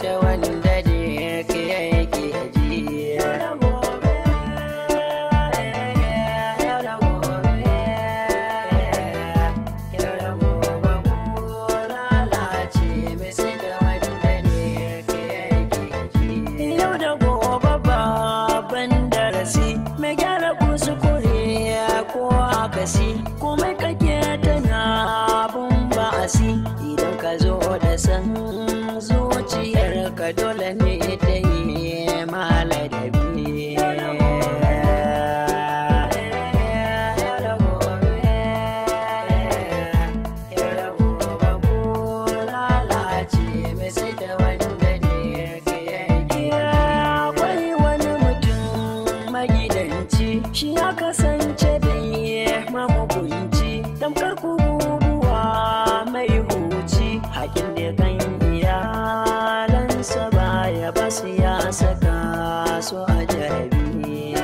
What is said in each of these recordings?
da wanda da yake yake ji Yau da gobe babban darasi mai gyara kuskure ko akasi komai kake tana abun ba'asi idan ka zo da san zuciyar ka dole ne ta yi maladabi Akwai wani mutum magidanci shi ya kasance da ya mamugunci tamkar kubuwa mai huci hakin da kan iyalansa baya basu ya saka su a jarabi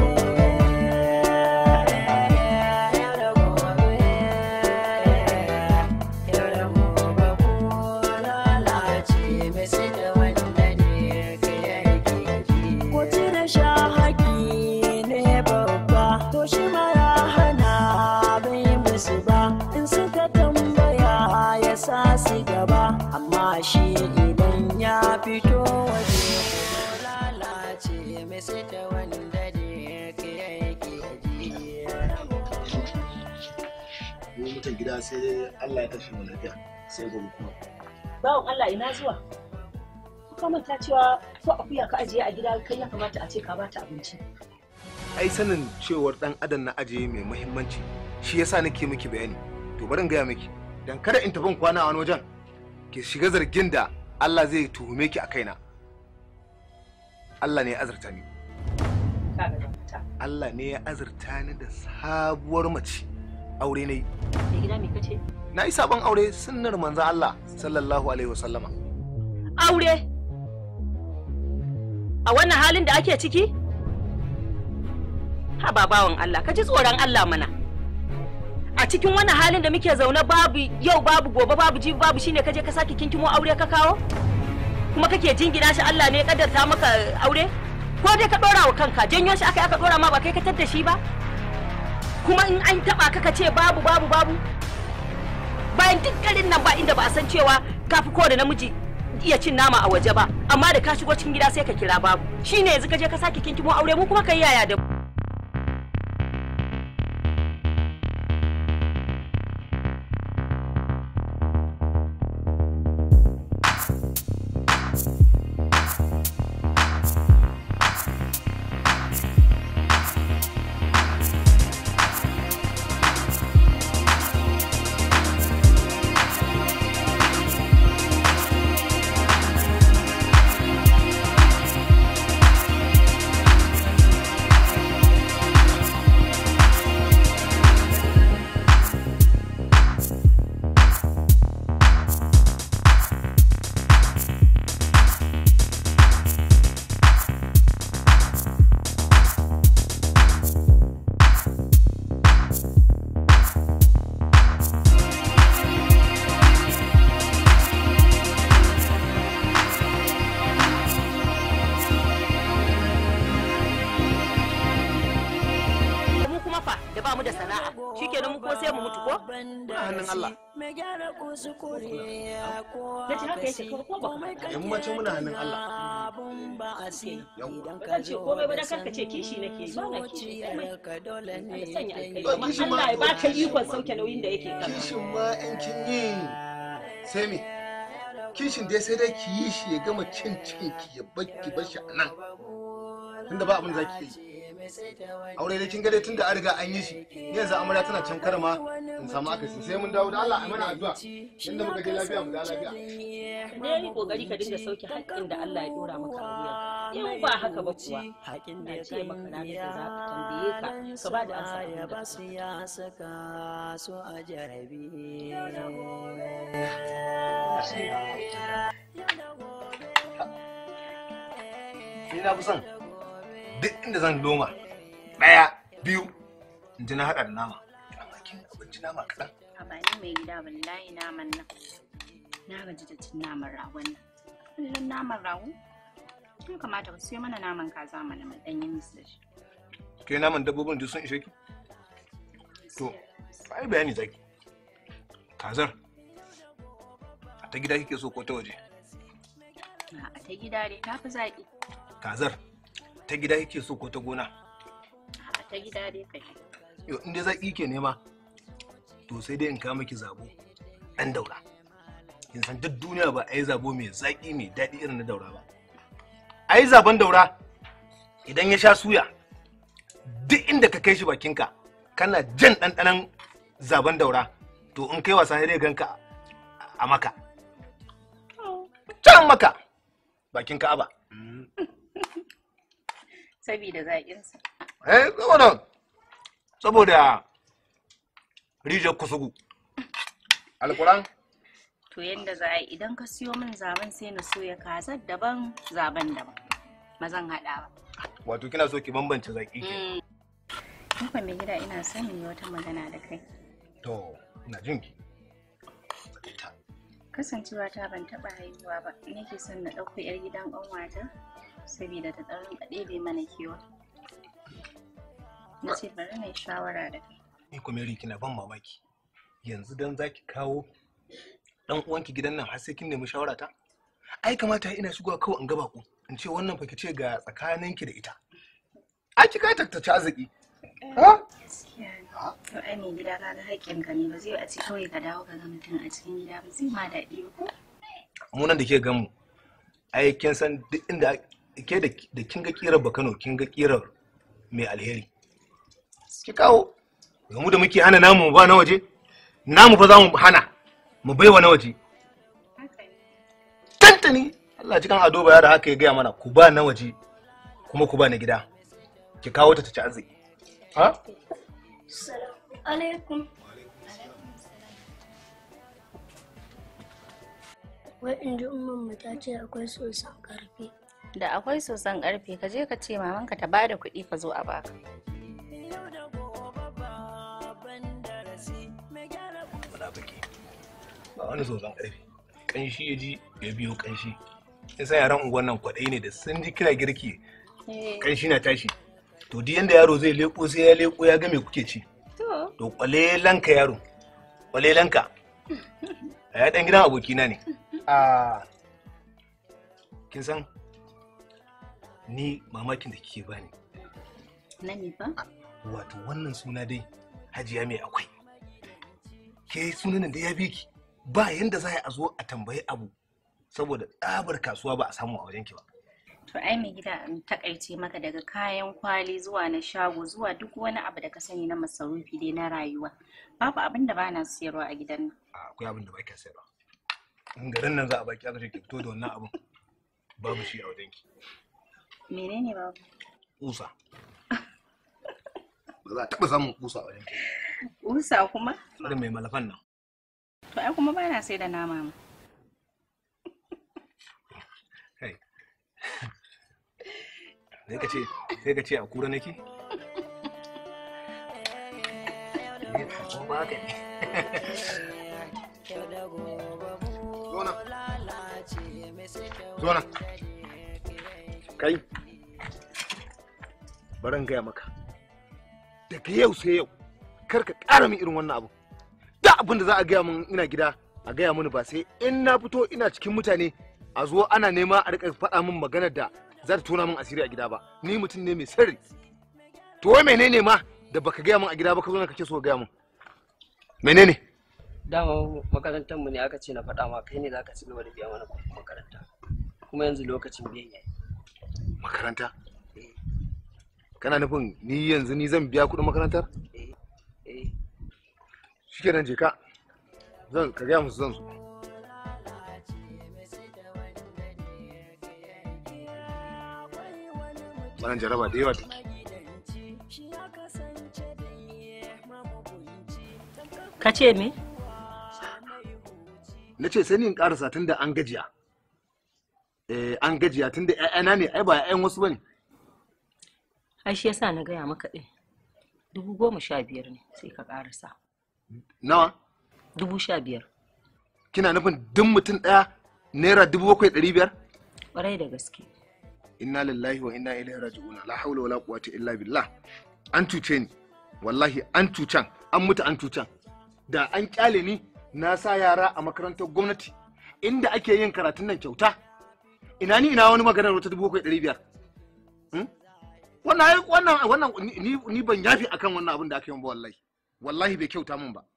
Kwaci da sha haƙi ne babba, to shi ma ya hana bai musu ba, in suka tambaya ya sa su gaba, amma shi idan ya fito waje lalace mai sai ta wanda da yake yake ji. mu mutan gida sai dai Allah ya tashi mu lafiya sai gobe kuma bawan Allah ina zuwa ka manta cewa ko akuya ka ajiye a gida kai ya kamata a ce ka bata abinci ai sanin cewar dan adam na ajiye mai muhimmanci shi yasa nake miki bayani to bari in gaya miki dan kada in tafi kwana a wani wajen ki shiga zargin da Allah zai tuhume ki a kaina Allah ne ya azurta ni ka ga ta Allah ne ya azurta ni da sabuwar mace aure ne mai gida me kace na yi sabon aure sunnar manzon Allah sallallahu alaihi wasallama aure a wannan halin da ake ciki ha ba bawan Allah ka ji tsoron Allah mana a cikin wannan halin da muke zaune babu yau babu gobe babu jibi babu shine kaje ka sake kinkimo aure ka kawo kuma kake jingina shi Allah ne ya kaddarta maka aure ko dai ka dora wa kanka janyo shi aka aka dora ma ba kai ka tadda shi ba kuma in an taba ka ka ce babu babu babu bayan duk garin nan ba inda ba a san cewa kafi kowane namiji iya cin nama a waje ba amma da ka shigo cikin gida sai ka kira babu shine yanzu ka je ka sake kinkimo aure mu kuma kai yaya da mu mu kuma fa da ba mu da sana'a shikenan mu ko sai mu mutu ko Muna hannun Allah. nace haka yace ko ko ba in mace muna hannun Allah kan ce komai ba dan karka ce kishi nake yi ba na kishi komai Allah sanya alkai amma Kishi ma- Allah ya baka ikon sauke nauyin da yake kan kishin ma in kin yi sai me kishin dai sai dai ki yi shi ya gama cin cikin ki ya bar ki bar shi a nan tunda ba abin da zaki yi aure dai kin ga dai tunda an riga an yi shi ni yanzu amarya tana can karama in samu akasi sai mun dawo da Allah a mana addu'a inda muka je lafiya mu da lafiya ne yi kokari ka dinga sauke haƙƙin da Allah ya dora maka a wuya in ba haka ba kuwa na ce maka ranar da za ka tambaye ka ka ba da ansa abin da ka basu ya saka su a jarabi ni na fi son duk inda zan loma ɗaya biyu in ji na haɗa da nama amma kin abinci nama kaɗan a bani mai gida wallahi naman nan na gaji da cin naman ragon nan kullum naman rago ya kamata ka siyo mana naman kaza mana mu ɗan yi musu da shi ke naman dabbobin duk sun ishe ki to ai bayani zaki kazar a ta gida kike so ko ta waje a ta gida dai ta fi zaƙi kazar ta gida kike so ko ta gona a ta gida dai kai yo in dai zaki ke nema to sai dai in kawo miki zabo dan daura kin san duk duniya ba a yi zabo mai zaki mai daɗi irin na daura ba a yi zaben daura idan ya sha suya duk inda ka kai shi bakinka kana jan ɗanɗanon zaben daura to in kai wasa dai ganka a maka can maka bakin ka'aba sabida zaƙinsa eh saboda saboda rijiyar kusugu alkuran to yanda za a yi idan ka siyo min zaben sai na soya kazar daban zaben daban ba zan haɗa ba wato kina so ki bambance zaki ke Nufa mai gida ina son yi wata magana da kai to ina jin ki kasancewa ta ban taɓa haihuwa ba nake son na ɗauko 'yar gidan ƙanwata saboda ta ɗan rinka ɗebe mana kewa na ce bari na yi shawara da kai ni kuma Mary kina ban mamaki yanzu dan zaki kawo dan uwanki gidan nan har sai kin nemi shawara ta ai kamata ina shigowa kawai in gaba ku in ce wannan fa ce ga tsakaninki da ita ai ki kai tattace arziki ha to ai mai gida ka ga haƙƙin ka ne ba zai a ce kawai ka dawo ka ga mutum a cikin gida ba zai ma daɗi ba ko mu nan da ke gan mu ai kin san duk inda ke da da kin ga kirar bakano kin ga kirar mai alheri ki kawo ga mu da muke hana namu mu ba na waje namu fa za mu hana mu baiwa na waje tantani Allah cikin ado ba da haka ya gaya mana ku ba na waje kuma ku ba na gida ki kawo ta ta ci arziki ha alaikum wai in ji umman ta ce akwai sosan karfe da akwai sosan ƙarfe ka je ka ce mamanka ta bada kuɗi ka zo a baka munafiki ba wani sosan karfi kanshi ya ji ya biyo kanshi in san yaran unguwan nan kwaɗayi ne da sun ji kira girki kanshi na tashi to duk yanda yaro zai leko sai ya leko ya ga me kuke ci to to kwalelanka yaro kwalelanka a ya dan gidan abokina ne a kin san ni mamakin da kike bani na ne ba wato wannan suna dai hajiya mai akwai ke sunan da ya bi ki ba yanda za a zo a tambayi abu saboda tsabar kasuwa ba a samu a wajenki ba to ai mai gida in takaice maka daga kayan kwali zuwa na shago zuwa duk wani abu da ka sani na masarufi dai na rayuwa babu abin da bana siyarwa a gidan nan A, akwai abin da ba ki sayarwa in garin nan za a baki aka ce ki fito da wannan abin babu shi a wajenki menene babu kusa ba za a taɓa samun kusa a wajenki usa kuma irin mai malafan nan to ai kuma bana sai da nama ma kai sai ka ce sai ka ce a kura nake Eh, ko ba haka ne Zona. Zona. Kai. Baran gaya maka. Daga yau sai yau. Kar ka ƙara min irin wannan abu. Da abin da za a gaya min ina gida a gaya mini ba sai in na fito ina cikin mutane a zo ana nema a rika faɗa min maganar da za ta tona min asiri a gida ba. Ni mutum ne mai sirri. To wai menene ma da baka gaya min a gida ba ka zo na kake so ka gaya min. Menene? dama makarantar mu ne aka ce na faɗa ma kai ne zaka ci gaba da biya mana kuɗin makaranta kuma yanzu lokacin biyan yayi Makaranta? Kana nufin ni yanzu ni zan biya kuɗin makarantar? eh eh Shikenan je ka. Zan ka gaya musu zan so. Wannan jaraba da yawa take. Ka ce me? Na ce sai ni in ƙarasa tun da an gajiya. Eh an gajiya tun da ‘ya'yana ne ai ba ‘ya'yan wasu bane. Ai shi yasa na gaya maka ɗin. Dubu goma sha biyar ne sai ka ƙarasa. Nawa? Dubu sha biyar. Kina nufin duk mutum ɗaya naira dubu bakwai ɗari biyar? ƙwarai da gaske inna lillahi wa inna ilaihi raji'un la haula wala quwwata illa billah an cuce ni wallahi an cucan an mutu an cucan da an kyale ni na sa yara a makarantar gwamnati inda ake yin karatun nan kyauta ina ni ina wani maganar wata dubu bakwai ɗari biyar Hmm? wannan ai- wannan wannan ni- ni ni ban yafi akan wannan abin da aka yi min ba wallahi wallahi bai kyauta min ba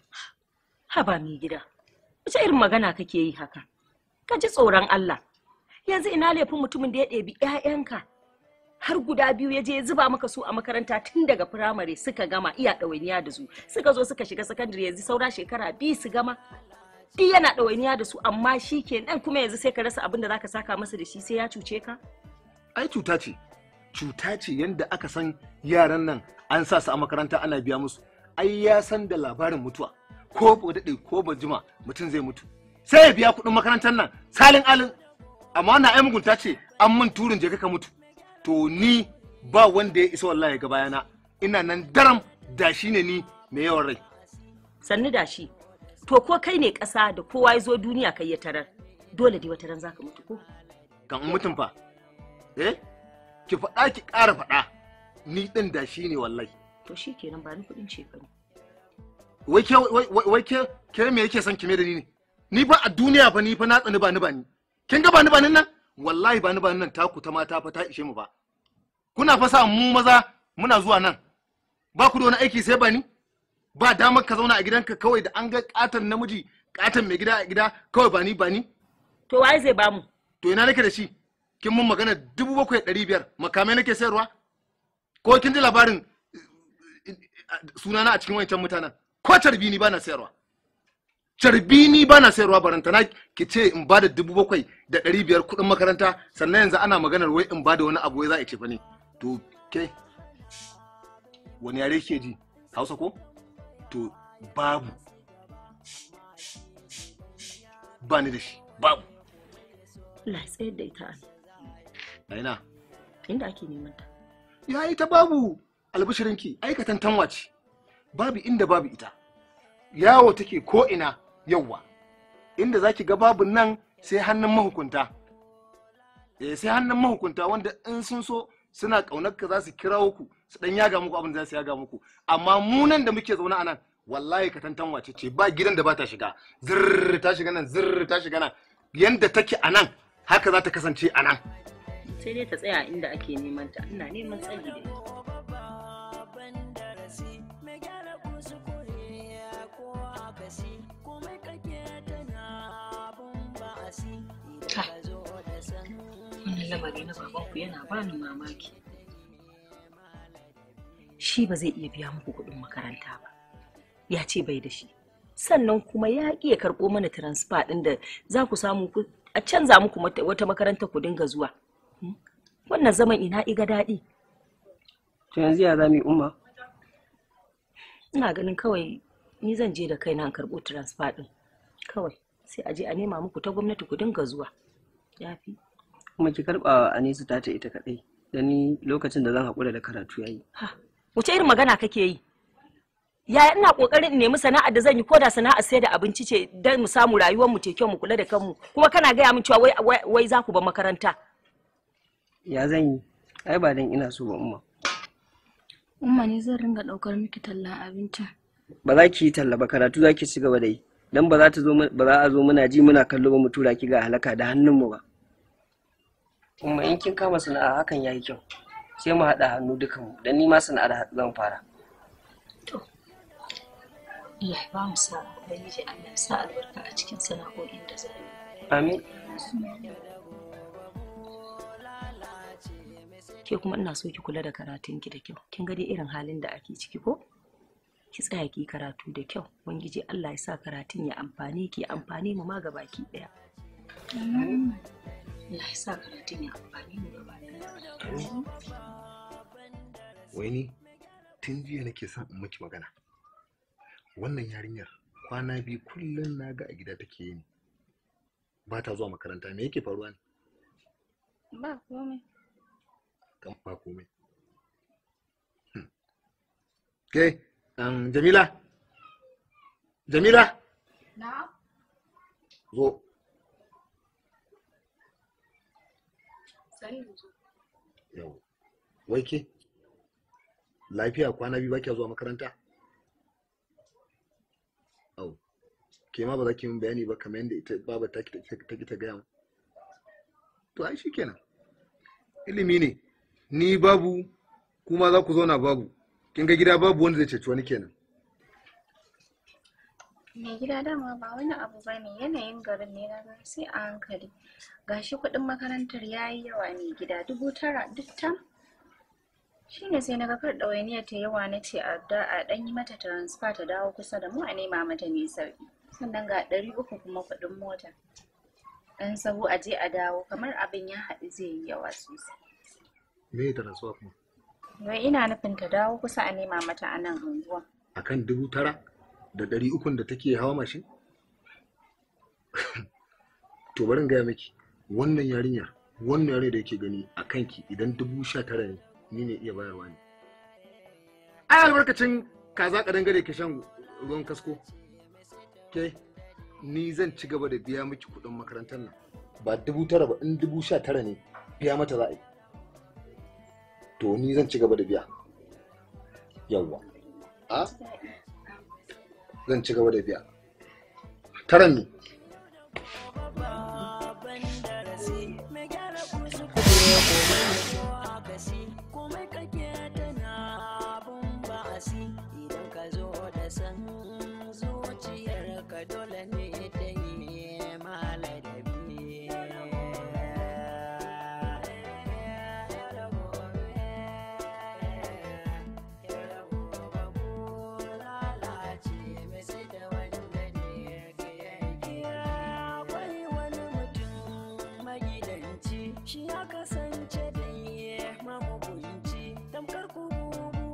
haba mai gida wace irin magana kake yi haka ka ji tsoron Allah yanzu ina laifin mutumin da ya ɗebi 'ya'yanka har guda biyu ya je ya zuba maka su a makaranta tun daga firamare suka gama iya ɗawainiya da su suka zo suka shiga sakandare yanzu saura shekara biyu su gama duk yana ɗawainiya da su amma shi ke nan kuma yanzu sai ka rasa abin da zaka saka masa da shi sai ya cuce ka ai cuta ce cuta ce yadda aka san yaran nan an sa su a makaranta ana biya musu ai ya san da labarin mutuwa ko ba daɗe ko ba jima mutum zai mutu sai ya biya kuɗin makarantar nan salin alin amma na ai mugunta ce an min turin je ka mutu to ni ba wanda ya isa wallahi ga bayana ina nan daram da shi ne ni mai yawan rai sannu da shi to ko kai ne ƙasa da kowa ya zo duniya kai ya tarar dole dai wata ran zaka mutu ko kan in mutum fa eh ki faɗa ki ƙara faɗa ni ɗin da shi ne wallahi to shi kenan ba ni kuɗin shekaru wai ke wai wai- wai ke ke me yake son kime da ni ne ni ba a duniya fa ni fa na tsani ba ni ba ni kin ga ba ni ba ni nan wallahi ba ni ba ni nan taku ta mata fa ta ishe mu ba kuna fa sa mu maza muna zuwa nan ba ku da wani aiki sai ba ni ba damar ka zauna a gidanka kawai da an ga katon namiji katon mai gida a gida kawai ba ni ba ni to waye zai bamu to ina nake da shi kin mun magana dubu bakwai ɗari biyar makamai nake sayarwa ko kin ji labarin eh, eh, sunana a cikin wancan mutanen ko carbi ni bana sayarwa carbi ni bana sayarwa barantana ki ce in bada dubu bakwai da ɗari biyar kuɗin makaranta sannan yanzu ana maganar wai in bada wani abu wai za a ce fa ne to ke wani yare ke ji hausa ko to babu ba ni da shi babu Allah ya tsayar da ita a a ina inda ake neman ta ya yi ta babu albishirinki aikatan tanwa ce babu inda babu ita yawo take ko ina yawwa inda zaki ga babu nan sai hannun mahukunta eh sai hannun mahukunta wanda in sun so suna kaunar ka za su kirawo ku su dan yaga muku abin da za su yaga muku amma mu nan da muke zaune a nan wallahi ka tantan wace ce ba gidan da ba ta shiga zirr ta shiga nan zirr ta shiga nan yanda take a nan haka za ta kasance a nan sai dai ta tsaya inda ake neman ta ina neman tsari da ita Ha, wannan lamari na babanku yana bani mamaki shi ba zai iya biya muku kuɗin makaranta ba ya ce bai da shi sannan kuma ya ƙi ya karɓo mana transfer ɗin da za ku samu ku a canza muku mata- wata makaranta ku dinga zuwa Hmm? wannan zaman ina iga daɗi to yanzu ya za mu yi umma ina ganin kawai ni zan je da kaina in karɓo transfer ɗin kawai sai a je a nema muku ta gwamnati ku dinga zuwa ya fi kuma ki karɓa Anisu ta ta ita kaɗai da ni lokacin da zan haƙura da karatu yayi ha wace irin magana kake yi yaya ina kokarin in nemi sana'ar da zan yi koda sana'ar sai da abinci ce don mu samu rayuwar mu te kyau mu kula da kanmu kuma kana gaya min cewa wai wai, wai za ku ba makaranta ya zan yi ai ba dan ina so ba umma Umma ne zan ringa ɗaukar miki tallan abincin. ba za ki yi talla ba karatu za ki ci gaba da yi dan ba za ta zo mu- ba za a zo muna ji muna kallo ba mu tura ki ga halaka da hannunmu ba umma in kin kama sana'a hakan yayi kyau sai mu haɗa hannu dukanmu dan ni ma sana'ar zan fara Allah ya ba mu sa'a ubangiji Allah ya sa albarka a cikin sana'o'in da zai amin ke kuma ina so ki kula da karatun ki da kyau kin ga dai irin halin da ake ciki ko ki tsaya ki karatu da kyau ubangiji Allah ya sa karatun ya amfane ki ya amfane mu ma baki daya Allah ya sa karatun ya amfane mu gaba daya wai ni tun jiya nake son in miki magana wannan yarinyar kwana biyu kullum na ga a gida take yi ba ta zuwa makaranta me yake faruwa ne Ba komai. kan ba komai Hmm. ke um, jamila jamila Na? zo yau wai ke lafiya kwana biyu ba kya zuwa makaranta au ke ma ba za ki min bayani ba kamar yadda ita baba ta ki ta ki ta gaya mu to ai shikenan ilimi ne ni babu kuma za ku zauna babu kin ga gida babu wanda zai ceci wani kenan mai gida dama ba wani abu ba ne yanayin garin ne na ga sai a hankali gashi kuɗin makarantar ya yi yawa mai gida dubu tara duk tam shi ne sai na ga kar ɗawainiyar ta yawa na ce a da a ɗan yi mata transfer ta dawo kusa da mu a nema mata mai sauƙi sannan ga ɗari uku kuma kuɗin mota ɗan sahu a je a dawo kamar abin ya haɗu zai yi yawa sosai me ya rasuwa kuma wai ina nufin ta dawo kusa a nema mata a nan unguwa akan dubu tara da ɗari ukun da take hawa mashin to bari in gaya miki wannan yarinya wannan yare da yake gani a kanki idan dubu sha tara ne ni ne iya bayarwa ne ai albarkacin kaza ka dangare ka shan ruwan kasko ke ni zan ci gaba da biya miki kuɗin makarantar nan ba dubu tara ba in dubu sha tara ne biya mata za a yi to ni zan ci gaba da biya yawwa a zan ci gaba da biya taran ne babban darasi mai gyara kusa kuma akasi komai kake tana abun ba'asi idan ka zo da san zuciyar ka dole ne ta yi maladabi akwai wani mutum magidanci shi ya kasance